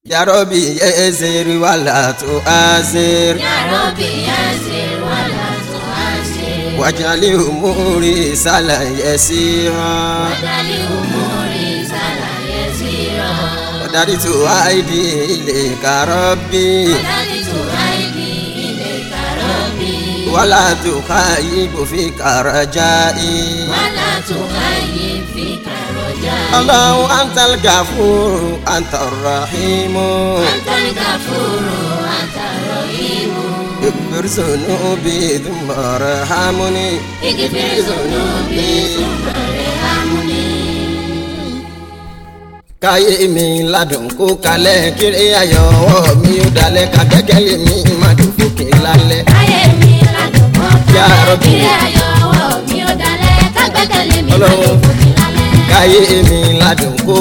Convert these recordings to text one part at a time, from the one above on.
يا ربي يسر ولا تؤثر يا ربي يسر ولا تؤثر واجعل أموري سهلا يسيرا واجعل أموري سهلا يسيرا ودرت أيدي إليك ربي وددت أيدي إليك ربي ولا تخيب فيك رجائي ولا تخيب فيك رجائي الله أنت الغفور أنت الرحيم أنت الغفور أنت الرحيم اغفر ذنوبي ثم ارحمني اغفر ذنوبي ثم ارحمني káyé mi ládùn kó kalẹ̀ kiri ayọ̀ ọwọ́ mi ó dalẹ̀ ká gbẹ́kẹ̀lé mi má dùn fòkè lálẹ́. ayé mi ládùúgbò Ya kálẹ̀ Rabbi. kiri ayọ̀ ọwọ́ mi ó dalẹ̀ kágbẹ́kẹ̀lé mi má Ọlọ́run. ló fòkè lálẹ́. káyé mi ládùn kó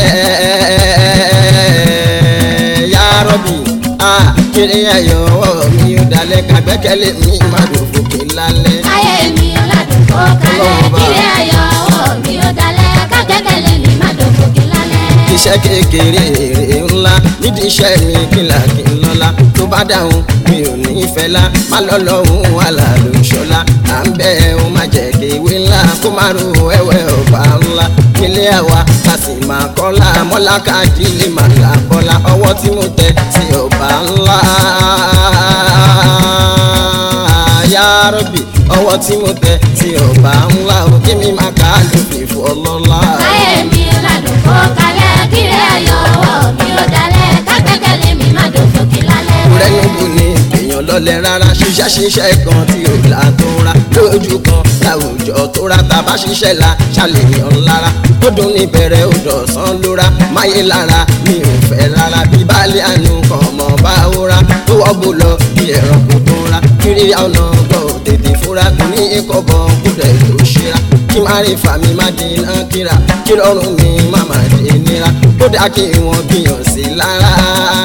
kalẹ̀ Ya Rabbi ah kiri ayọ̀ ọwọ́ mi ó dalẹ̀ ká gbẹ́kẹ̀lé mi má dùn fòkè lálẹ́. ayé mi ládùúgbò kálẹ̀ Ọlọ́run bá. kiri ayọ̀ ọwọ́ mi ó dalẹ̀ kágbẹ́kẹ̀lé mi má ló fòkè lálẹ́. iṣẹ́ kékeré èrè ńlá nídìí iṣẹ́ mi kìlà kí n lọ́la tó bá dáhùn mi ò ní í fẹ́ la má lọ́lọ́hún wàhálà ló ń ṣọlá à ń bẹ́ ẹ ó má jẹ́ kéwé ńlá kó má ro ẹ̀wẹ̀ ọ̀bà ńlá nílé àwa ká sì máa kọ́lá mọ́lá káàdì lè má là bọ́lá ọwọ́ tí mo tẹ sí ọ̀bà ńlá Ya Rabbi ọwọ́ tí mo tẹ sí ọ̀bà ńlá ó kí mi má ká lófin fún ọlọ́lá. ayé mi ládùúgbò kálẹ̀ kiri ayọ̀ ọwọ́ mi ó dalẹ̀ kágbẹ́kẹ̀lé mi má ló fòkè lálẹ́. rẹ níbo ni èèyàn lọlẹ rárá ṣiṣẹ́ ṣiṣẹ́ kan tí ò là tó ra lójú kan láwùjọ tó ra tàbá ṣiṣẹ́ la ṣàlèyàn lára ó dùn ní bẹ̀rẹ̀ ó dọ̀sán lóra máyé lára mi ò fẹ́ rárá bí baálẹ̀ àánú kan mọ̀ bá ó ra tó wọ́gbó lọ bí ẹ̀rọ kò tó ra kiri ọ̀nà gbọ́ ò tètè fúra kò ní ikọ̀ bọ̀ kúdẹ̀ tó ṣíra kí má rí fàmí má dènà kíra kí lọ́rùn mi má má dé nira kódà kí wọ́n gbìyàn sí lára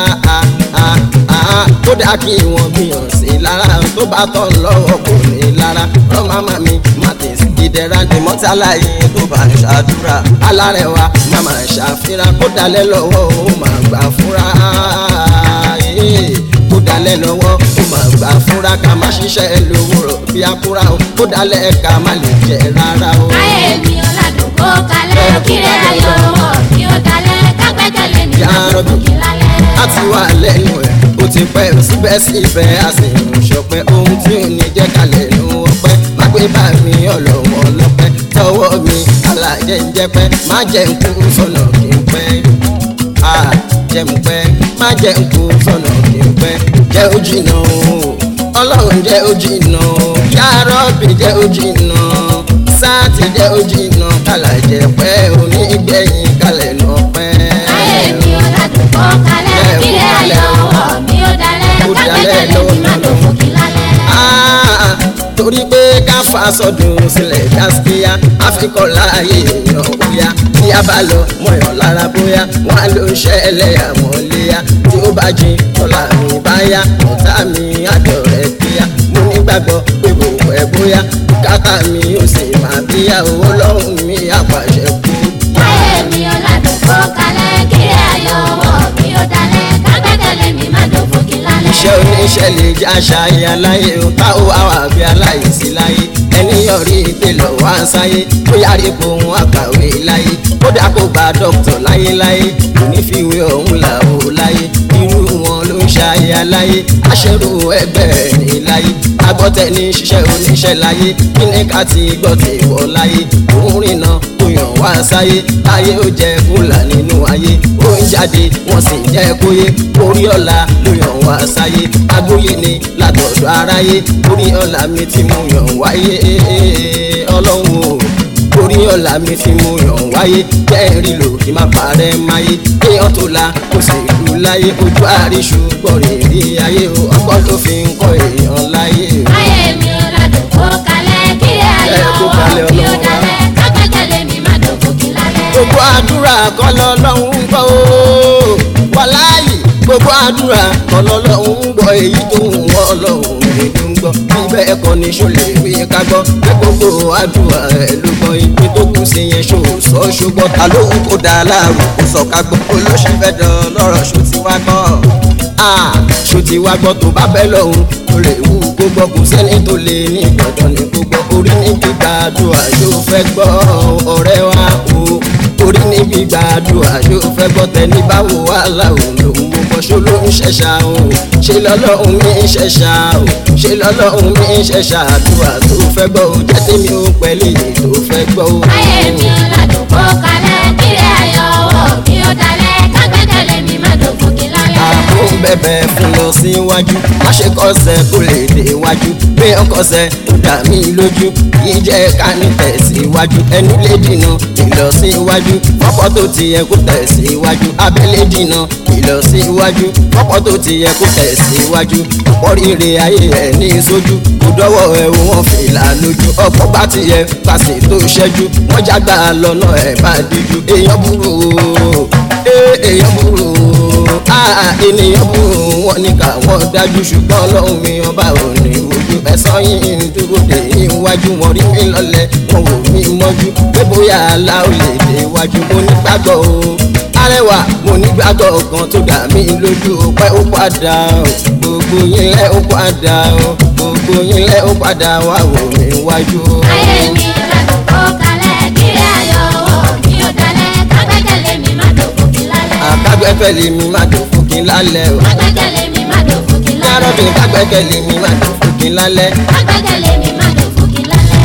kódà kí wọ́n gbìyàn sí lára tó bá tọ́ lọ́wọ́ kò ní lára lọ́mọ màmí má tẹ̀sí ìdẹ̀ra ní mọ́tàláyé tó bá ń ṣàdúrà alárẹ̀wá má má ṣàfihàn kó dalẹ̀ lọ́wọ́ ó má gbà fúra kó dalẹ̀ lọ́wọ́ ó má gbà fúra ká má ṣiṣẹ́ lówùrọ̀ bí akúra o kó dalẹ̀ ká má lè jẹ rárá o. ayé mi ládùúgbò kálẹ̀ kiri ayọ̀ ọwọ́ mi ó dalẹ̀ kágbẹ́kẹ̀lé mi Ya má ló Rabbi. fòkè lálẹ́. a ti wà lẹ́nu ẹ̀ ó ti pẹ́ síbẹ̀síbẹ̀ a sì ń ṣọpẹ́ ohun tí ò ní jẹ́ kalẹ̀ ló ọpẹ́ má gbé bá mi ọlọ́wọ́ ọlọ́pẹ́ tọwọ́ mi alájẹ́ ń jẹ́pẹ́ má jẹ́ ń kú sọ̀nà kí n pẹ́ a jẹ́ ń pẹ́ má jẹ́ ń kú sọ̀nà kí n pẹ́ jẹ́ ó jìnnà o ọlọ́run jẹ́ ó jìnnà o Ya Rabbi jẹ́ ó jìnnà sáàtì jẹ́ ó jìnnà kálá jẹ́ pẹ́ onígbẹ̀yìn kalẹ̀ lọ pẹ́. ayé mi ò ládùúgbò kálẹ̀ kiri ayọ̀ ọwọ́ mi ó dalẹ̀ Ó dalẹ̀ kágbẹ́kẹ̀lé mi má ló fòkè lálẹ́. Ah, torí pé ká fa sọdún sílẹ̀ gáskíá àfikọ́ láàyè èèyàn bóyá tí a bá lọ mọ̀yàn lára bóyá wọn á ló ṣẹlẹ̀ àmọ́ léyà tí ó bá jin tọ́lá mi bá yá ọ̀tá mi àjọ rẹ̀ kíá mo nígbàgbọ́ pé gbogbo ẹ̀ bóyá kátà mi ò sì máa bíyà owó lọ́rùn mi àpàṣẹ kú. ayé mi ò ládùúgbò kálẹ̀ kiri ayọ̀ ọwọ́ mi ó dalẹ̀ kágbẹ́kẹ̀lé mi má ló fòkè lálẹ́. iṣẹ́ oníṣẹ́ lè jẹ́ àṣàyè aláyé o tá ó wá wà bí aláìsí láyé ẹni yọrí pé lọ wá ń sáyé ó yára ipò òun àkàwé láyé kódà kó gba dókítà láyéláyé kò ní fi ìwé ọ̀hún là ó láyé irú wọn ló ń ṣàyè aláyé aṣẹ́rù ẹgbẹ́ ẹ̀ ní láyé agbọ́tẹ̀ ní ṣiṣẹ́ oníṣẹ́ láyé kí ni ká ti gbọ́ ti wọ̀ láyé òun rìnà kó yàn wá sáyé láyé ó jẹ kúlà nínú ayé ó ń jáde wọ́n sì jẹ́ kóyé orí ọ̀la ló yàn wá sáyé agbóyè ni látọ̀dọ̀ aráyé orí ọ̀la mi ti mú yàn wáyé ọlọ́run o orí ọ̀la mi ti mú yàn wáyé kẹ́rì lò kí má parẹ́ máyé kéèyàn tó la kó sì lù láyé ojú àríṣù gbọ̀rẹ̀ rí ayé o ọgbọ́n ló fi ń kọ́ èèyàn láyé o. ayé mi ò ládùúgbò kálẹ̀ kiri ayọ̀ Ẹ kó ọwọ́ kalẹ̀ mi ó Ọlọ́run wa. dalẹ̀ kágbẹ́kẹ̀lé mi má ló fòkè lálẹ́. gbogbo àdúrà kọ́ lọ́lọ́run ń gbọ́ o wàláyé gbogbo àdúrà kọ́ lọ́lọ́run ń gbọ́ èyí tó ń wọ́ ọlọ́run èdè ń gbọ́ bíbẹ́ ẹ̀kọ́ ní ṣọlẹ̀ wí ká gbọ́ pé gbogbo àdúrà ẹ̀ ló gbọ́ ibi tó kù sí yẹn ṣó sọ ṣùgbọ́n ta ló ń kó dáa láàrú kó sọ ká gbọ́ olóṣèlú fẹ́ dán lọ́rọ̀ ṣó ti wá wa kọ́ ṣòtì wa gbọ́ tó bá bẹ́ lọ́hùn tó lè wú kó gbọ́ kò sẹ́ni tó lè ní dandan ní gbogbo orí ní gbígbàdúrà yóò fẹ́ gbọ́ ọ̀rẹ́ wa o orí ní gbígbàdúrà yóò fẹ́ gbọ́ tẹ́ni báwo wà láwùn lòun gbogbo ṣó ló ń ṣẹ̀ṣà o ṣe lọ́lọ́hún mi ń ṣẹ̀ṣà o ṣe lọ́lọ́hún mi ń ṣẹ̀ṣà àdúrà tó fẹ́ gbọ́ o jẹ́ tèmi ó pẹ̀lú èyí tó fẹ́ gbọ́ o. ayé mi ò ládùn kó kalẹ̀ kíre ayọ̀ ọwọ́ mi ò dalẹ̀ kágbẹ́kẹ̀lé mi má dògùn kí lálẹ́. àbò ń bẹ̀bẹ̀ fún lọ síwájú má ṣe kọsẹ̀ kó lè dé iwájú bí ó kọsẹ̀ ó dà mí lójú kì í jẹ́ ká ní tẹ̀síwájú ẹnu lè dìnà ìlọsíwájú pọ́pọ́ tó ti yẹ kó tẹ̀síwájú abẹ́lé dìnà ìlọsíwájú pọ́pọ́ tó ti yẹ kó tẹ̀síwájú ọ̀pọ̀ rírì ayé ẹ̀ ní sójú kò dọ́wọ́ ẹ̀ wọ́n fìlà lójú ọ̀pọ̀ bá ti yẹ pàṣẹ tó ṣẹ́jú wọ́n jágbá lọ́nà ẹ̀ bá díjú èèyàn burú o èèyàn burú o ah ènìyàn burú wọn ní káwọn dájú ṣùgbọ́n ọlọ́run mi ọba ò ní ojú ẹ̀sán yìí ń dúró dé iwájú wọn rí mi lọ́lẹ̀ wọn wò mí mọ́jú pé bóyá àlá ò lè dé iwájú mo nígbàgbọ́ o arẹwà mo nígbàgbọ́ kan tó dà mí lójú o pé ó padà o gbogbo yín lẹ́ ó padà o gbogbo yín lẹ́ ó padà wá wò mí wájú o. ayé mi ò ládùn kó kalẹ̀ kíre ayọ̀ ọwọ́ mi ò dalẹ̀ kágbẹ́kẹ̀lé mi má dògùn kí lálẹ́. àkágbẹ́kẹ̀lé mi má dùn fún kí n lálẹ́ o. kágbẹ́kẹ̀lé mi má dògùn kí lálẹ́. yàrá mi kágbẹ́kẹ̀lé mi má dùn fún kí n lálẹ́. kágbẹ́kẹ̀lé mi má dògùn kí lálẹ́.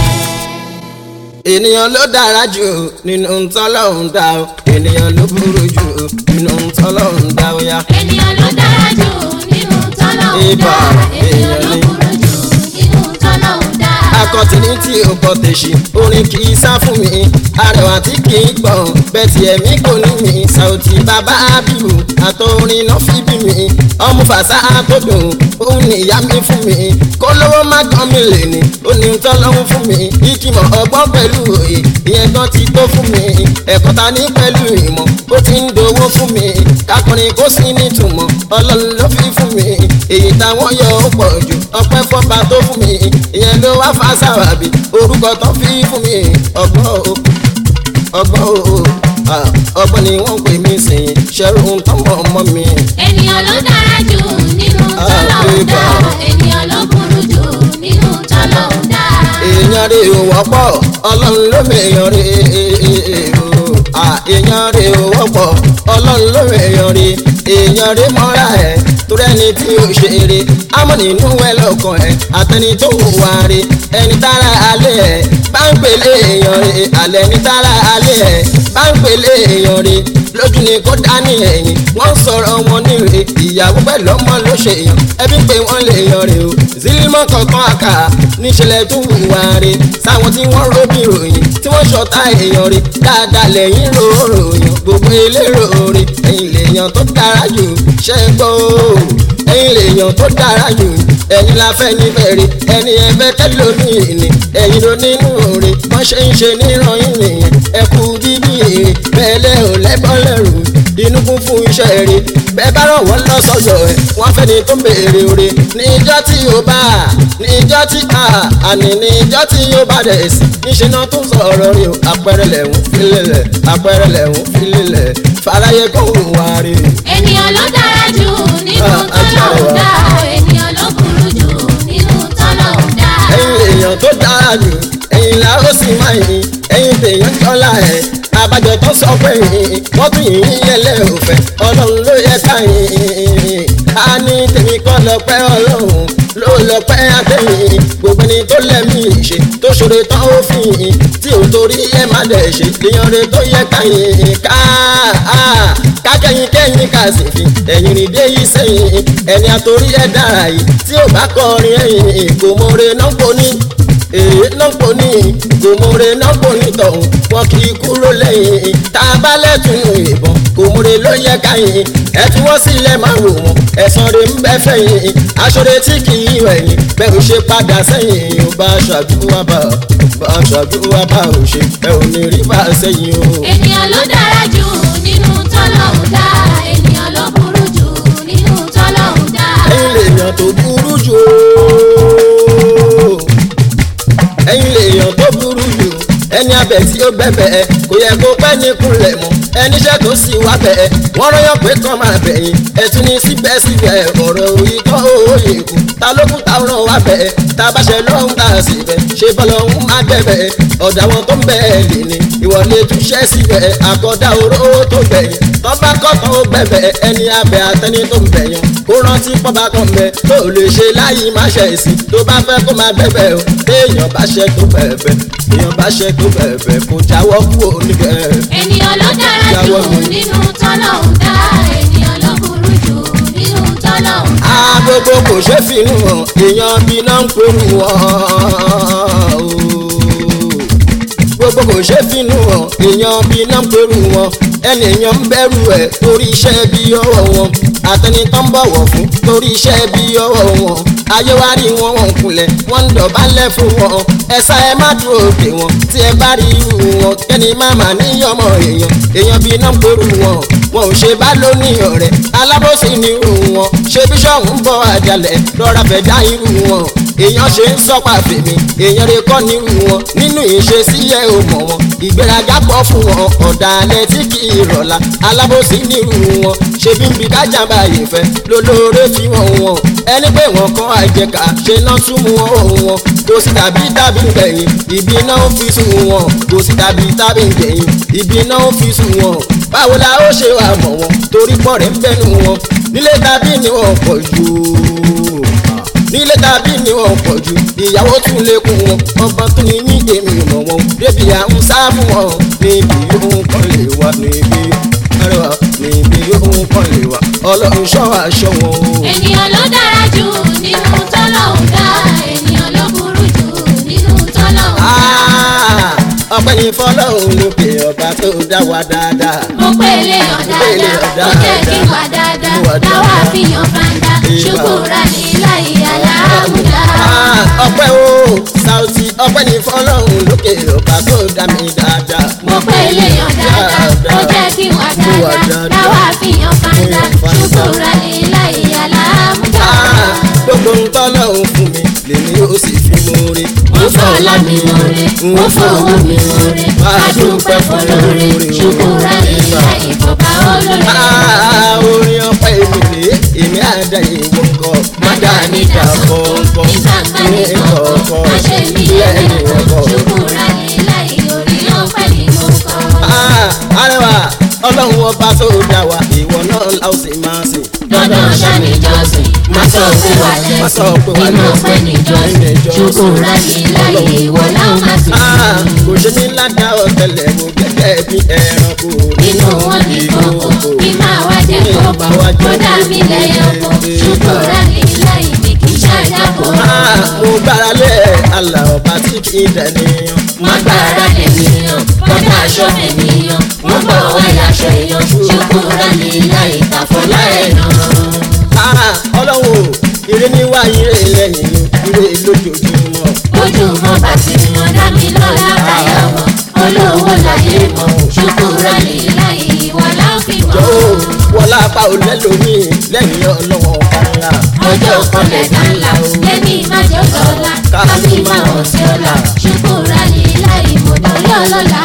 ènìyàn ló dára jù nínú ntọ́lọ́hún dá o ènìyàn ló burú jù nínú ntọ́lọ́hún dá o yá. ènìyàn ló dára jù nínú tọ́lọ́hún Ibà, dá ènìyàn èèyàn ló ni. burú jù nínú tọ́lọ́hún dá. akọtìní tí o kọ tèṣì orin kì í sá fún mi arẹwà tí kì í gbọ̀n bẹ́ẹ̀ tí ẹ̀mí kò ní mi Saoty bàbá abiru àtọrin náà fi bí mi ọmọ fàṣà tó dùn òun ni ìyá mi fún mi kó lówó má gan mi lè ní òní ń tọ́ lọ́hún fún mi ìkìmọ̀ ọgbọ́n pẹ̀lú òye ìyẹn gan ti tó fún mi ẹ̀kọ́ ta ní pẹ̀lú ìmọ̀ ó ti ń dowó fún mi kákùnrin kó sí nítumọ̀ ọlọ́run ló fi fún mi èyí táwọn yọ ó pọ̀ jù ọpẹ́ fọ́ba tó fún mi ìyẹn ló wá fa sábàbí orúkọ tó fi fún mi ọgbọ́n o ọgbọ́n o ah, ọgbọ́n ni wọ́n pè mí sìn ṣẹ́rù ń tọ́mọ̀ ọmọ mi. ènìyàn ló dára jù nínú tọ́lọ́hún dá ènìyàn ló burú jù nínú tọ́lọ́hún dá. èèyàn rè ò wọ́pọ̀ ọlọ́run ló mèèyàn rè o Ah, èèyàn rè ò wọ́pọ̀ ọlọ́run ló mèèyàn rè èèyàn rè mọ́ra ẹ̀ torí ẹni tí ó ṣe eré àmọ́ nínú ẹ lọ́kàn ẹ̀ àtẹni tó hùwà rè ẹni tára alẹ́ ẹ̀ bá ń pèlè èèyàn rè alẹ́ ní tára alẹ́ ẹ̀ bá ń pèlè èèyàn rè lójú ni kó dání ẹ̀yìn wọ́n ń sọ̀rọ̀ wọn níre ìyàwó pẹ̀lú ọmọ ló ṣe yàn ẹbí pé wọ́n lè yan rè o zílímọ̀ kankan àkà níṣẹ̀lẹ̀ tó hùwà rè sáwọn tí wọ́n róbì ròyìn tí wọ́n ṣọ̀tá èèyàn rè dáadáa lẹ́yìn ròròyìn gbogbo elérò rè ẹ̀yìn lèèyàn tó dára jù ṣẹ́ gbọ́ o ẹ̀yin lèèyàn tó dára jù ẹ̀yin la fẹ́ ní bẹ̀rẹ̀ ẹni ẹ̀fẹ́ kẹlòmíì ni ẹ̀yin ló nínú òre wọ́n ṣe ń ṣe nírọ̀yìn nìyẹn ẹ kú bíbí èrè bẹ́ẹ̀ lẹ́ ò lẹ́bọ̀ lẹ́rù inú kún fún iṣẹ́ rere bẹ́ẹ̀ bá rọ̀ wọ́n lọ sọ́jọ́ ẹ̀ wọ́n fẹ́ ni tó ń béèrè òre níjọ́ tí ó bá níjọ́ tí a àní níjọ́ tí ó bá dẹ̀ sí níṣẹ́ náà tó sọ̀rọ̀ rí o àpẹẹrẹ lẹ̀hún filẹ̀lẹ̀ àpẹẹrẹ lẹ̀hún filẹ̀lẹ̀ fàlàyé kò wá rí o. ènìyàn ló dára jù nínú Ah, tọ́lọ́hún dá ènìyàn ló burú jù nínú tọ́lọ́hún dá. ẹ̀yin èèyàn tó dára jù ẹ̀yin la ó sì máa yìn ẹ̀yin tèèyàn jọlá ẹ̀ abájọ tó sọ pé yìn wọ́n tún yìn yín yẹlẹ́ òfẹ́ ọlọ́run ló yẹ ká yìn á ní tèmi kọ́ lọ́pẹ́ ọlọ́run ló lọ́pẹ́ àtẹ̀yìn gbogbo ẹni tó lẹ́mí ṣe tó ṣòro tán ó fi yìn tí ò torí ẹ má dẹ̀ ṣe èèyàn rẹ tó yẹ ká yìn ká kákẹ́yìn kẹ́yìn ká sì fi ẹ̀yìn rìn dé yìí sẹ́yìn ẹni àtòrí ẹ̀ dára yìí tí ò bá kọrin ẹ̀yìn kò mọ̀ọ́rẹ́ náà kò ní èyí náà kò ní kòmòrè náà kò ní tọ̀hún wọn kì í kúrò lẹ́yìn tá a bá lẹ́tùnú ìbọn kòmòrè ló yẹ káyìn ẹ tí wọ́n sílẹ̀ máa wò wọ́n ẹ̀sán rẹ̀ ń bẹ́ fẹ̀yìn aṣọ́rẹ́ tí kì í wẹ̀yìn bẹ́ẹ̀ ò ṣe padà sẹ́yìn ò bá ṣàdúrà bá bá ṣàdúrà bá ò ṣe ẹ ò ní rí bá sẹ́yìn o. ènìyàn ló dára jù nínú tọ́lọ́hún dá ènìyàn ló burú jù nínú tọ́lọ́hún dá. ẹ̀yin lèèyàn tó burú jù ó ẹ̀yin lèèyàn tó burú jù ẹni abẹ tí ó gbẹbẹ ẹ kò yẹ kó pẹ́ ní kúnlẹ̀ mọ́ ẹniṣẹ́ tó sì wá bẹ̀ ẹ wọ́n rọ́yọ̀ pé kàn máa bẹ̀yìn ẹ tí ní síbẹ̀síbẹ̀ ọ̀rọ̀ ìtọ́ òye kù ta ló kú ta ràn wá bẹ́ẹ̀ ta bá ṣe lọ́hún ta sì bẹ̀ ṣe bọ́lọ̀ ń má gbẹ̀bẹ̀ ọ̀dà wọn tó ń bẹ̀ lè ní ìwọlé túṣẹ́ síbẹ̀ àkọ́dá oró tó gbẹ̀yìn tọ́ba kọ́tàn ó gbẹ̀bẹ̀ ẹni abẹ àtẹni tó ń bẹ̀yàn kó rántí pọ́ba kan bẹ tó lè ṣe láyìí má ṣe sí tó bá fẹ́ kó má gbẹ̀bẹ̀ o téèyàn bá ṣe tó bẹ̀bẹ̀ èèyàn bá ṣe tó bẹ̀bẹ̀ kó jáwọ́ kúrò níbẹ̀. ènìyàn ló dára jù Jáwọ́ mi. nínú tọ́lọ́hún dá ènìyàn ló burú jù nínú tọ́lọ́hún dá. agogo kò ṣe fi hàn èèyàn bí náà ń pẹ̀lú wọn gbogbo kò ṣe fi hàn èèyàn bí náà ń pẹ̀lú wọn ẹnìyàn ń bẹ̀rù ẹ̀ torí iṣẹ́ bí ọwọ́ wọn àtẹni tó ń bọ̀wọ̀ fún torí iṣẹ́ bí ọwọ́ wọn ayé wa rí wọn wọn kulẹ̀ wọ́n ń dọ̀bálẹ̀ fún wọn ẹ̀sà ẹ má dúró òkè wọn tí ẹ bá rí irú wọn kẹ́ni má má níyọmọ èèyàn èèyàn bí náà ń pẹ̀lú wọn wọn ò ṣe bá lónìí ọ̀rẹ́ alábòsí ni irú wọn ṣé bíṣọ̀hún ń bọ̀ àjálẹ̀ lọ́ra fẹ́ dá irú wọn èèyàn ṣe ń sọ́pà fèmí èèyàn rẹ̀ kọ́ nírú wọn nínú ìṣesí ẹ̀ ò mọ̀ wọn ìgbéraga pọ̀ fún wọn ọ̀dàlẹ̀ tí kì í rọ̀la alábòsí nírú wọn ṣe bí ń bi kájàmbá yìí fẹ́ lólóore fi wọn wọn ẹni pé wọn kọ́ àjẹká ṣe náà tún mú wọn wọn kò sí tàbí tàbí gbẹ̀yìn ìbí náà ń fi sùn wọn kò sí tàbí tàbí gbẹ̀yìn ìbí náà ń fi sùn wọn báwo la ó ṣe wà mọ̀ wọn torí pọ̀ rẹ̀ ń bẹ́nu wọn nílé tàbí ni wọn pọ̀ jù nílé tàbí ni wọn pọ̀ jù ìyàwó tún lékún wọn ọba tún ní ní èmi mọ̀ wọn débi à ń sá fún wọn níbi yóò kàn lè wá níbi arẹwà níbi yóò kàn lè wá ọlọ́run ṣọ́ aṣọ wọn o. ènìyàn ló dára jù nínú tọ́lọ́hún dá ènìyàn ló burú jù nínú tọ́lọ́hún dá. Ah, ọpẹ́ ní fọ́lọ́run lókè ọba tó dá wa dáadáa. mo pé eléyàn dáadáa ó jẹ́ kí wà dáadáa láwa fihàn fanda ṣùkúrà ní láì aláàmúdá. Ah, ọpẹ́ o Saoty ọpẹ́ ní fọ́lọ́run lókè ọba tó dá mi dáadáa. mo pé eléyàn dáadáa ó jẹ́ kí wà dáadáa láwa fihàn fanda ṣùkúrà ní láì aláàmúdá. Ah, gbogbo ń tọ́lọ́run fún mi lèmi ó sì fi mú rí. mo fọlá mi lóore mo fowó mi lóore adúpẹ́ fọlọ́re ṣùkúrà ní láì bọ̀bá olóore. Ah, orin ọpẹ́ mi rèé èmi àdá ìwọ kọ má dá níta kọ̀ọ̀kan ìgbàgbọ́ ní ní kọ̀ọ̀kan kọ̀ọ̀kan má ṣe mí lẹ́yìn lẹ́yìn ọkọ̀. ṣùkúrà ní láì orí ọpẹ́ ní mo kọ́. Ah, arẹwà ọlọ́run ọba tó dá wa ìwọ náà la ó sì máa sìn. dandan ṣáni jọ́sìn má sọ pé wà Má sọ pé wà lẹ́sìn nínú lẹ́sìn. ọpẹ́ ní jọ́sìn ṣùkúrà ní láì ìwọ láwọn má sì Ah, sìn. kò ṣe ní ládàá ọ̀tẹlẹ̀ mo gẹ́gẹ́ bí ẹranko nínú wọn ní kókó kí máa wá jẹ kókó tó dá mi lẹ́yìn ọkọ̀ ṣùkúrà ní láì ní kí ṣàjàpọ̀. Ah, mo gbára lé àlà ọba tí kì í dẹ̀nìyàn. má gbára lè níyàn bọ́dá aṣọ mi níyàn wọ́n bọ̀ wáyà aṣọ èèyàn ṣùkúrà ní láì tàfọ́lá ẹ̀ náà. Ah, ọlọ́run ire ní wá ire lẹ́yìn ire lójoojúmọ́. ojúmọ́ bá ti yan dá mi lọ́la báyọ̀ mọ́ olówó láyé mọ́ ṣùkúrà ní láì ìwọ láǹfì mọ́. Jọ̀ọ́ wọlá apá ò lẹ́lòmíì lẹ́yìn ọlọ́run ọba ńlá. ọjọ́ kan lẹ̀dá ńlá lẹ́ni májọ́ dọ́là kábí máa hàn sí ọ̀la ṣùkúrà ní láì mọ̀ lórí ọlọ́la.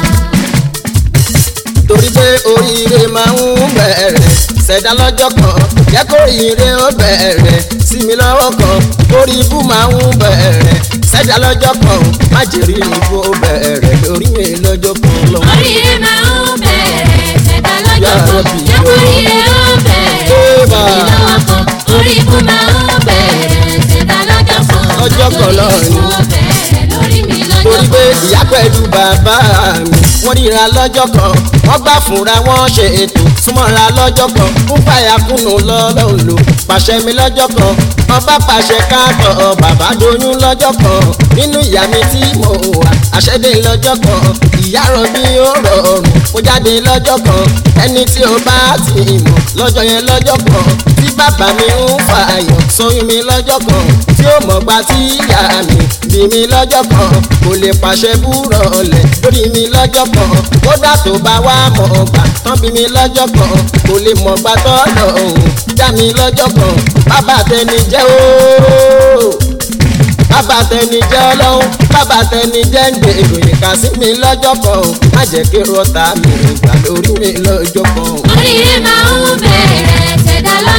torí pé oríire máa ń bẹ̀rẹ̀ ṣẹ̀dá lọ́jọ́ kan jẹ́ kó oríire ó bẹ̀rẹ̀ sí mi lọ́wọ́ kan orí ibú máa ń bẹ̀rẹ̀ ṣẹ̀dá lọ́jọ́ kan má jèrè ibú ó bẹ̀rẹ̀ lórí mi lọ́jọ́ kan lọ. oríire máa ń bẹ̀rẹ̀ ṣẹ̀dá lọ́jọ́ kan jẹ́ oríire ó bẹ̀rẹ̀ Ébà. ìlọ́wọ́ kan orí ikú máa ń bẹ̀rẹ̀ ṣẹ̀dá lọ́jọ́ kan Ọjọ́ kan lọ lórí ni. ikú ó bẹ̀rẹ̀ lórí mi lọ́jọ́ torí pé kan. ìyá pẹ̀lú bàbá mi wọ́n ríra lọ́jọ́ kan wọ́n bá fúnra wọn ṣe ètò súnmọ́ra lọ́jọ́ kan ń fàyà kùnú lọ́lọ́run lò pàṣẹ mi lọ́jọ́ kan wọ́n bá pàṣẹ káàtọ̀ bàbá doyún lọ́jọ́ kan nínú ìyá mi tí mo wà àṣẹdé lọ́jọ́ kan ìyá rọbí ó rọrùn mo jáde lọ́jọ́ kan ẹni tí ó bá ti mọ̀ lọ́jọ́ yẹn lọ́jọ́ kan tí bàbá mi ń fààyàn sóyún mi lọ́jọ́ kan tí ó mọ̀ gba tí ìyá mi bí mi lọ́jọ́ kan kò lè pàṣẹ búrọ̀ ọ̀lẹ̀ lórí mi lọ́jọ́ kan kódà tó bá wá mọ̀ gbà tán bí mi lọ́jọ́ kan kò lè mọ̀ gbà tọ́lọ̀ òun já mi lọ́jọ́ kan bàbá tẹni jẹ́ ooo bàbá tẹni jẹ́ ọlọ́run bàbá tẹni jẹ́ ń gbé ìròyìn kà sí mi lọ́jọ́ kan má jẹ́ kí rọ́tà mi gbà lórí mi lọ́jọ́ kan. oríire máa ń bẹ̀rẹ̀ ṣẹ̀dá lọ́jọ́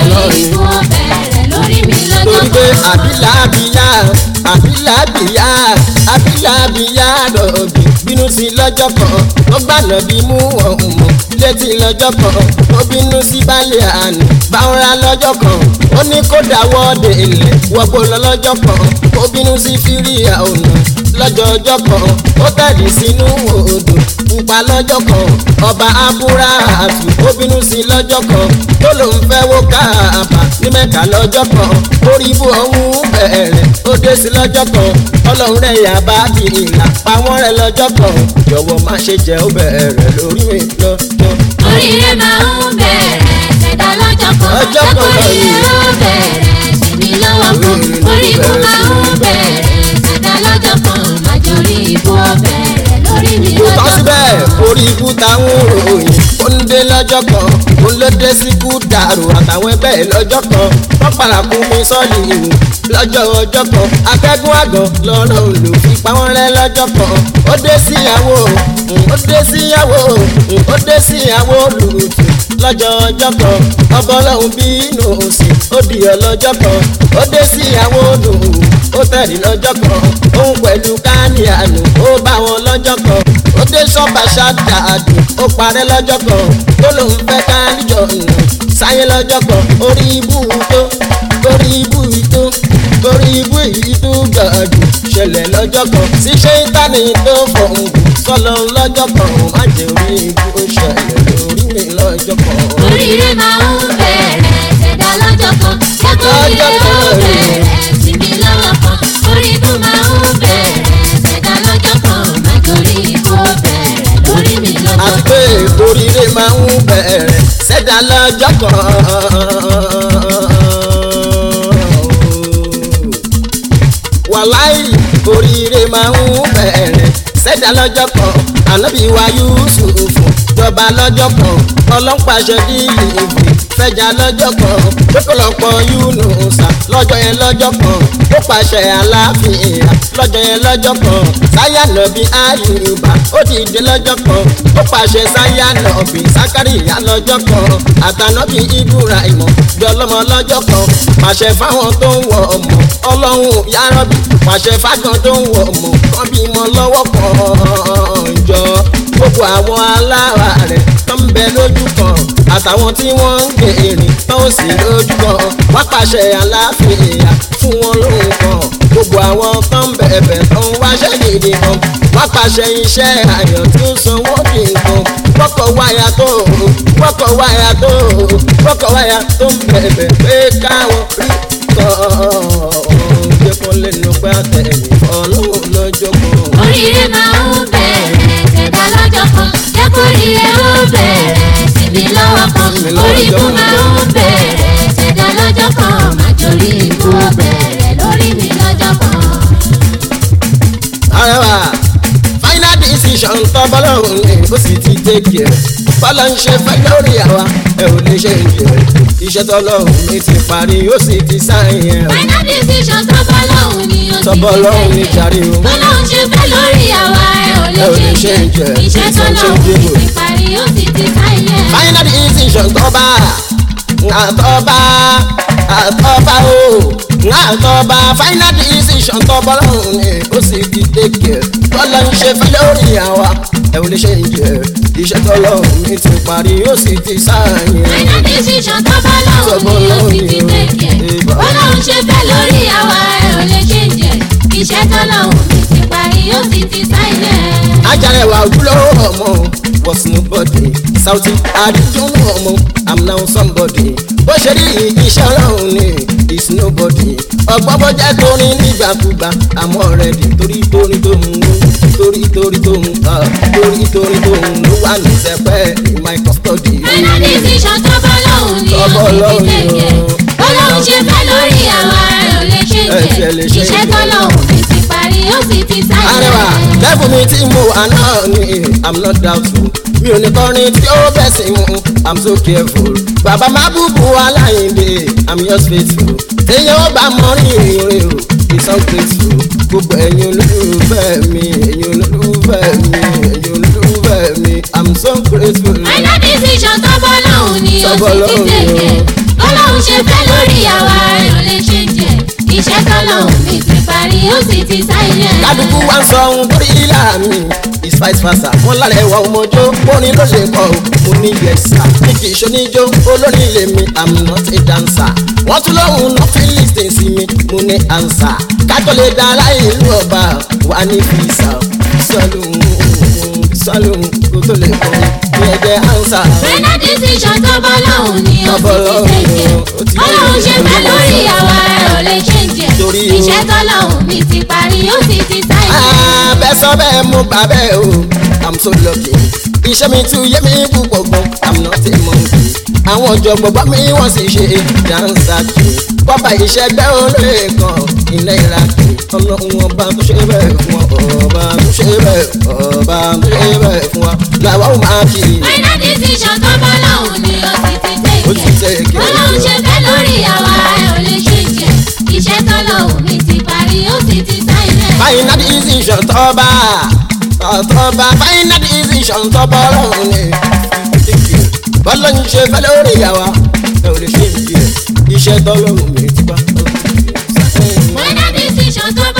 ọlọ́run ikú ó bẹ̀rẹ̀ lórí mi lọ́jọ́ torí pé kan. àbílàbíyá àbílàbíyá àbílàbíyá rọ̀bì bínú sí lọ́jọ́ kan ó gbànà bí mú ọ̀hún mọ̀ létí lọ́jọ́ kan ó bínú sí balẹ̀ àná báwọ̀rá lọ́jọ́ kan ó ní kó dáwọ́ de ilẹ̀ wọ́pọ̀ lọ lọ́jọ́ kan ó bínú sí fíríà ọ̀nà lọ́jọ́ ọjọ́ kan ó tẹ̀lé sínú odò pupa lọ́jọ́ kan ọba abúráàtù ó bínú sí lọ́jọ́ kan tó lòun fẹ́ wó káàbà ní mẹ́ka lọ́jọ́ kan orí ibú ọ̀hún bẹ̀rẹ̀ ó dé sí lọ́jọ́ kan ọlọ́run rẹ̀ yà bá di ìlà pa wọ́n rẹ̀ lọ́jọ́ kan jọ̀wọ́ má ṣe jẹ́ ó bẹ̀rẹ̀ lórí mi lọ́jọ́. oríire máa ń bẹ̀rẹ̀ ṣẹ̀dá lọ́jọ́ kan Ọjọ́ kan lẹ́kọ̀ọ́ríire lọ́yìn. ó bẹ̀rẹ̀ sí mi lọ́wọ́ kan orí ikú máa ń bẹ̀rẹ̀ ṣẹ̀dá lọ́jọ́ kan májòrí ikú ó bẹ̀rẹ̀ lórí mi kò tán lọ́jọ́ síbẹ̀ kan. orí ikú táwọn ròyìn ó ń dé lọ́jọ́ kan ó ló dé sí kú dàrú àtàwọn ẹgbẹ́ ẹ̀ lọ́jọ́ kan wọ́n parakú mi sọ́ọ̀lì ìhù lọ́jọ́ ọjọ́ kan akẹ́gùn àgàn lọ́rọ̀ lò fi pa wọ́n rẹ́ lọ́jọ́ kan ó dé síyàwó ó dé síyàwó ó dé síyàwó lùtù lọ́jọ́ ọjọ́ kan ọba ọlọ́run bínú òsì ó di ọlọ́jọ́ kan ó dé síyàwó lù ó tẹ̀lé lọ́jọ́ kan òun pẹ̀lú káníànù ó bá wọn lọ́jọ́ kan ó dé sọ́ba ṣáàdàdù ó parẹ́ lọ́jọ́ kan tó lòun fẹ́ káníjọ nù sáyé lọ́jọ́ kan orí ibú tó orí ibú tó orí ibú yìí tó gàdù ṣẹlẹ̀ lọ́jọ́ kan sí ṣé ìtàní tó fọ̀hún sọ́lọ́ lọ́jọ́ kan má jẹ́ orí ibú ó ṣẹlẹ̀ lórí mi lọ́jọ́ kan. oríire máa ń bẹ̀rẹ̀ ṣẹ̀dá lọ́jọ́ kan lẹ́kọ̀ọ́ríire ó bẹ̀rẹ̀ sí mi lọ́wọ́ kan orí ikú máa ń bẹ̀rẹ̀ ṣẹ̀dá lọ́jọ́ kan májòrí ikú ó bẹ̀rẹ̀ lórí mi lọ́jọ́ àti kan. pé oríire máa ń bẹ̀rẹ̀ ṣẹ̀dá lọ́jọ́ kan. wàláì oríire máa ń bẹ̀rẹ̀ ṣẹ̀dá lọ́jọ́ kan ànábì wa Yúsúfù jọba lọ́jọ́ kan ọlọ́pàṣẹ díìlì ìbò fẹjà lọ́jọ́ kan lọ́pọ̀lọpọ̀ Yúnúsà lọ́jọ́ yẹn lọ́jọ́ kan ó pàṣẹ aláàfin ìhà lọ́jọ́ yẹn lọ́jọ́ kan sáyà nọ̀bí Àyùbá ó dìde lọ́jọ́ kan ó pàṣẹ sáyà nọ̀bí Sákàríyà lọ́jọ́ kan àtànọ́bí Ibrahim bí ọlọ́mọ lọ́jọ́ kan pàṣẹ fáwọn tó ń wọ ọmọ ọlọ́run yárọ́bì pàṣẹ fákan tó ń wọ ọmọ kan bímọ lọ́wọ́ kan jọ gbogbo àwọn alára rẹ̀ tó ń bẹ lójú kan àtàwọn tí wọ́n ń gbé erin tó ń sì lójú kan wá pàṣẹ aláàfin ìyá fún wọn lóhùn kan gbogbo àwọn tó ń bẹ̀bẹ̀ tó ń wáṣẹ́ gidi kan wá pàṣẹ iṣẹ́ àyàn tí ó sanwó kì í kan wọ́kọ̀ wáyà tó wọ́kọ̀ wáyà tó wọ́kọ̀ wáyà tó ń bẹ̀bẹ̀ pé káwọn rí kan jẹ́ kó lè nu pé àtẹ̀yìn ọlọ́run lọ́jọ́ kan. oríire máa ń bẹ̀rẹ̀ ṣẹ̀dá lọ́jọ́ kan lẹ́kọ̀ọ́ríire ó bẹ̀rẹ̀ sí mi lọ́wọ́ kan orí ikú máa ń bẹ̀rẹ̀ ṣẹ̀dá lọ́jọ́ kan májòrí ikú ó bẹ̀rẹ̀ lórí mi lọ́jọ́ kan. arẹwà final decision tọ́bọ́lọ́hún ni ó sì ti tẹ́kì ẹ̀ bọ́lá ń ṣe fẹ́ lórí àwa ẹ ò lè ṣe ìjẹ́ iṣẹ́ tọ́lọ́hún mi ti parí ó sì ti sáyẹn ẹ̀ final decision tọ́bọ̀ lọ́hùn ni ó ti Tọ́bọ̀ lọ́hùn ni jàre o. bọ́lọ́hùn ṣe fẹ́ lórí àwa ẹ ò lè Ẹ ò lè ṣe ṣe ìjẹ́ ìjẹ́. iṣẹ́ tọ́lọ́hùn mi ti parí ó sì ti sáyẹn. final decision tọ́ba àtọ́ba àtọ́ba o àtọ́ba final decision tọ́bọ́lọ́hún ni ó sì ti tẹ́kì ẹ̀ bọ́lá ń ṣe fẹ́ lórí àwa ẹ ò lè ṣe ìjẹ́ iṣẹ́ tọ́lọ́hún mi ti parí ó sì ti sáyẹn ẹ̀. final decision tọ́bọ̀ lọ́hùn ni ó sì ti tẹ̀kẹ̀ bọ́lọ́hùn ṣe fẹ́ lórí àwa ẹ ò lè ṣe ìjẹ́ iṣẹ́ tọ́lọ́hùn mi ti parí ó sì ti sáyẹn. ajarẹwà ojúlówó ọmọ was nobody Saoty àdìjúnú ọmọ i'm now somebody bó ṣe rí iṣẹ́ ọlọ́run ni is nobody ọgbọ́n bó jẹ́ torin nígbàkúgbà àmọ́ rẹ̀ di torí torí tó ń mú torí torí tó ń ah, torí torí tó ń ló wà ní sẹpẹ́ in my custody. final decision tọ́bọ̀ lọ́hùn ni ó Tọ́bọ̀ sì ti lọ́hùn ni tẹ̀kẹ̀ o. bọ́lọ́hùn ṣe fẹ́ lórí àwa ẹ ò lè ṣe Ẹ ti ẹ lè ṣe ìjẹ́ iṣẹ́ ìjẹ́. tọ́lọ́hùn mi ti parí ó sì ti arẹwà sáyẹn. lẹ́bù mi tí mo wà náà ni i'm not doubtful mi ò ní kọrin tí ó bẹ̀ sí mu i'm so careful bàbá má búbu aláìndé i'm yours faithful téèyàn ó bá mọ rí ìrìn o it's ungrateful gbogbo ẹ̀yin olólùfẹ́ mi ẹ̀yin olólùfẹ́ mi ẹ̀yin olólùfẹ́ mi i'm so grateful. final decision tọ́bọ̀ lọ́hùn ni ó Tọ́bọ̀ sì ti lọ́hùn ni o. tẹ̀kẹ̀ bọ́lọ́hùn ṣe fẹ́ lórí àwa ẹ̀ ò lè ṣe jẹ́ iṣẹ́ tọ́lọ́hún mi ti parí ó sì ti sáyẹn. kálukú wá ń sọ ohun torí ìlà mi is vice versa wọn lára ẹwà ọmọjó orin ló lè kọ mo ní yẹsà ní kì í ṣoníjó olórin lèmi i'm not a dancer wọn tún lóhùn nothing listing sí mi mo ní answer kájọ lè dá aláì ìlú ọba wà ní fisa sọlù sọlù kó tó lè kọ ní ẹgbẹ answer. final decision tó bọ́ lọ́hùn ni ó Tó bọ́ sì ti lọ́hùn, ó ti tẹ̀jẹ̀ ọlọ́run ṣe fẹ́ lórí àwa ẹ̀ ò lè ṣe jẹ́ Torí o- iṣẹ́ tọ́lọ́hún mi ti parí ó sì ti sáyẹn. bẹ́ẹ̀ sọ bẹ́ẹ̀ mo gbà bẹ́ẹ̀ o i'm so lucky iṣẹ́ mi tún yé mi púpọ̀ gan i'm not a monkey àwọn ọ̀jọ̀gbọ́n bá mi wọ́n sì ṣe dáńsà kì í bọ́bá iṣẹ́ gbẹ́ olóye kan iná ìlà kì í ọlọ́run ọba tó ṣe bẹ́ẹ̀ fún wa ọba tó ṣe bẹ́ẹ̀ ọba tó ṣe bẹ́ẹ̀ fún wa làwọn ò máa kì í. final decision tó bọ́ lọ́hùn ni ó sì ti Ó ti tẹ̀jẹ̀ tẹ̀jẹ̀. ọlọ́run ṣe fẹ́ lórí àwa ẹ̀ ò lè ṣe jẹ́ iṣẹ́ tọ́lọ́hún mi ti parí ó sì ti sáyẹn. final decision tọ́ba tọ́ba final decision tọ́ba ọlọ́run ni bọ́lá ń ṣe fẹ́ lórí ìyàwó ẹ ò lè ṣe ìdí ẹ̀ iṣẹ́ tọ́lọ́run mi ti bá. final decision tó